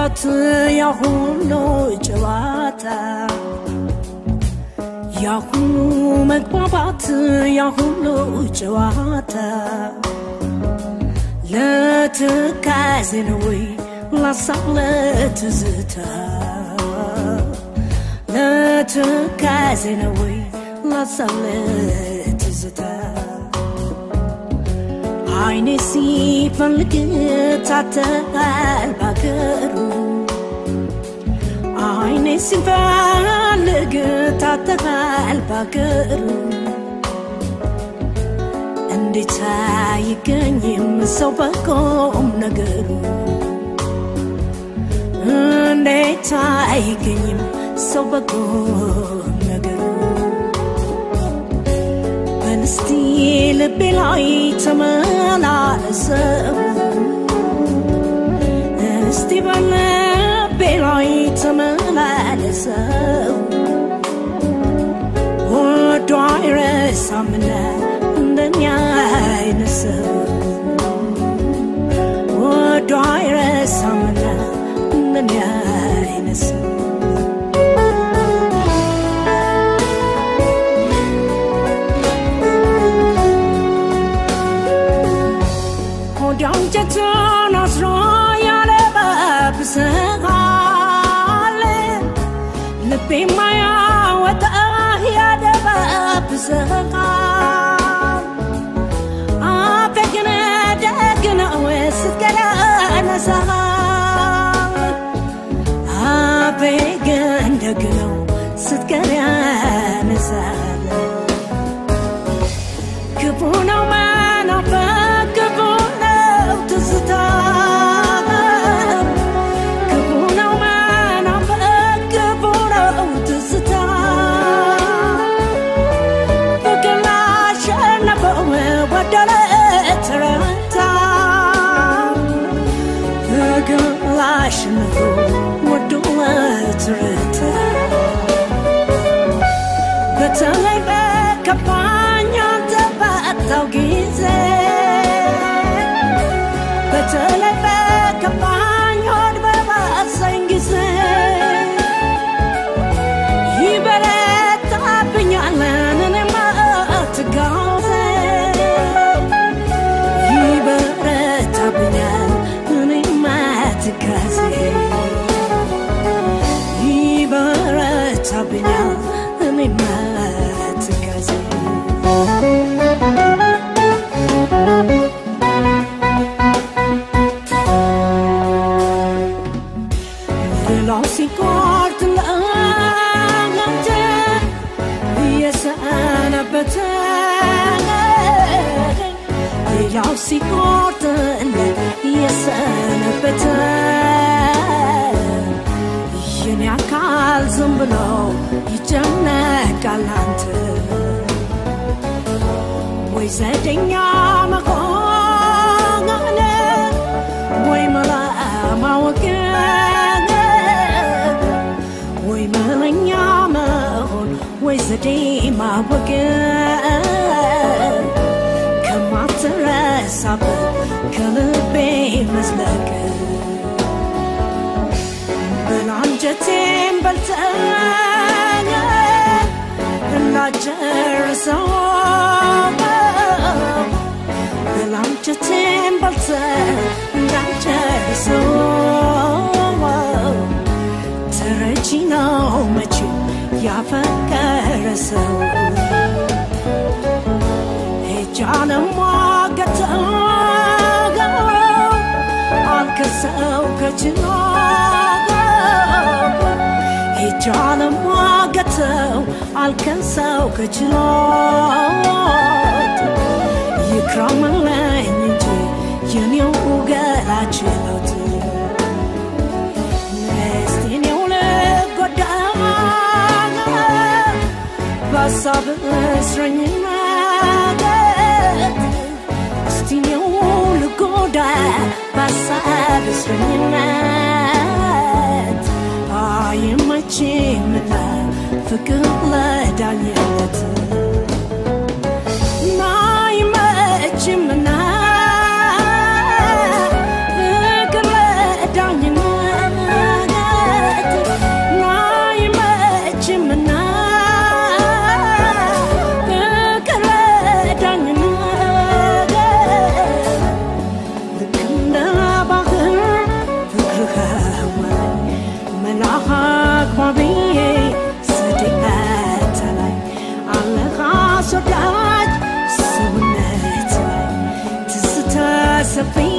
መግባባት ያሁሉ ጨዋታ ያሁሉ መግባባት ያሁሉ ጨዋታ ለትካዜ ነው ወይ ላሳብ ለትዝታ ለትካዜ ነው ወይ ላሳብ ለትዝታ አይኔ ሲፈልግ ታተል ባገሩ አይኔ ሲፈልግ ታተል ባገሩ እንዴት አይገኝም ሰው በቆም ነገሩ እንዴት አይገኝም ሰው በቆም ነገሩ በንስቲ ልቤ ላይ ተመላለሰው እስቲ በልቤ ላይ ተመላለሰው ወዶ አይረሳምና እንደኛ አይነት ሰው ወዶ አይረሳምና እንደኛ አይነት ሰው አንጀቱን አስሮ ያለባብሰሃል ልቤ ማያወጣ ያደባብሰሃል አፌ ግን ደግ ነው ስትገላነሳሃል አፌ ግን ደግ ነው ስትገላነሳሃል ክፉ ነው መናፈቅ ክፉ ነው ትዝታ ክፉ ነው መናፈቅ ክፉ ነው ትዝታ ፍቅር ላሸነፈው ወደለ ተረታ ፍቅር ላሸነፈው ወደለ ተረታ በተለይ በከፋኝ አንተ ባጣው ጊዜ በተለይ በከፋኝ ሆድ በባሰኝ ጊዜ ይበረታብኛል እኔማ ትጋዜ ይበረታብኛል እኔማ ትጋዜ ይበረታብኛል እኔማ ትጋዜ ሌላው ሲቆርጥ ለአንተ እየሰነበተ ሌላው ሲቆርጥ እየሰነበተ የኔ አካል ዝም ብሎ ይጨነቃል አንተ ወይ ዘደኛ መሆን ወይ መላ ማወቅ ወይ መለኛ መሆን ወይ ዘዴ ማወቅ ከማትረሳበት ከልቤ መዝለቅ በላንጀቴን በልተህ እንዳጨርሰው በላንጀቴን በልተህ እንዳጨርሰው ተረጂ ነው መቼም ያፈቀረ ሰው ሄጃ ለሟገተው አልከሰው ከችሎ ሄጃ ለሟገተው አልከሰው ከችሎት ይክረምልኝ እንጂ የኔው ገላ ችሎት እስቲኔው ልጎዳ በሀሳብ እስረኝነት እስቲኔው ልጎዳ በሀሳብ እስረኝነት አይመችምና ፍቅር ለዳኝነት አይመችምና ፍቅር ለዳኝነት አስወዳጅ ሰውነት ላይ ትዝታ ሰፊ